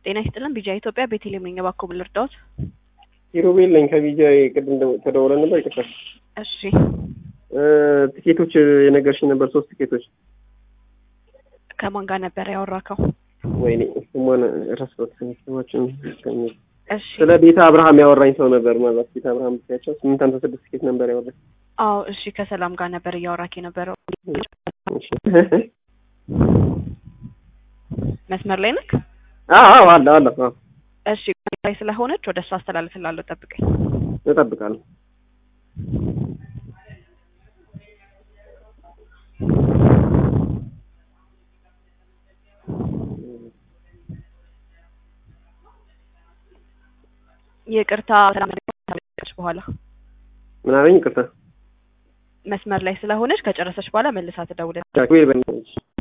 ጤና ይስጥልን ቢጃ ኢትዮጵያ ቤተልሔም ነኝ። እባክዎ ምን ልርዳዎት? ኪሩቤል ነኝ ከቢጃ ቅድም ደው- ተደውለን ነበር። ይቅርታ እሺ እ ትኬቶች የነገርሽኝ ነበር ሶስት ትኬቶች። ከማን ጋር ነበር ያወራከው? ወይኔ ስሟን ረሳሁት። ስማችን እስከሚ- እሺ ስለ ቤተ አብርሃም ያወራኝ ሰው ነበር። ማለት ቤተ አብርሃም ብትያቸው ስምንት ሃምሳ ስድስት ትኬት ነበር ያወራኝ። አዎ እሺ ከሰላም ጋር ነበር እያወራክ የነበረው። እሺ። መስመር ላይ ነክ? አዎ አዎ አለ አለ አዎ እሺ ላይ ስለሆነች ወደ እሱ አስተላልፍላለሁ። ጠብቀኝ። እጠብቃለሁ። ይቅርታ በኋላ ምን አለኝ? ይቅርታ መስመር ላይ ስለሆነች ከጨረሰች በኋላ መልሳ ትደውል። ኪሩቤል በእናትሽ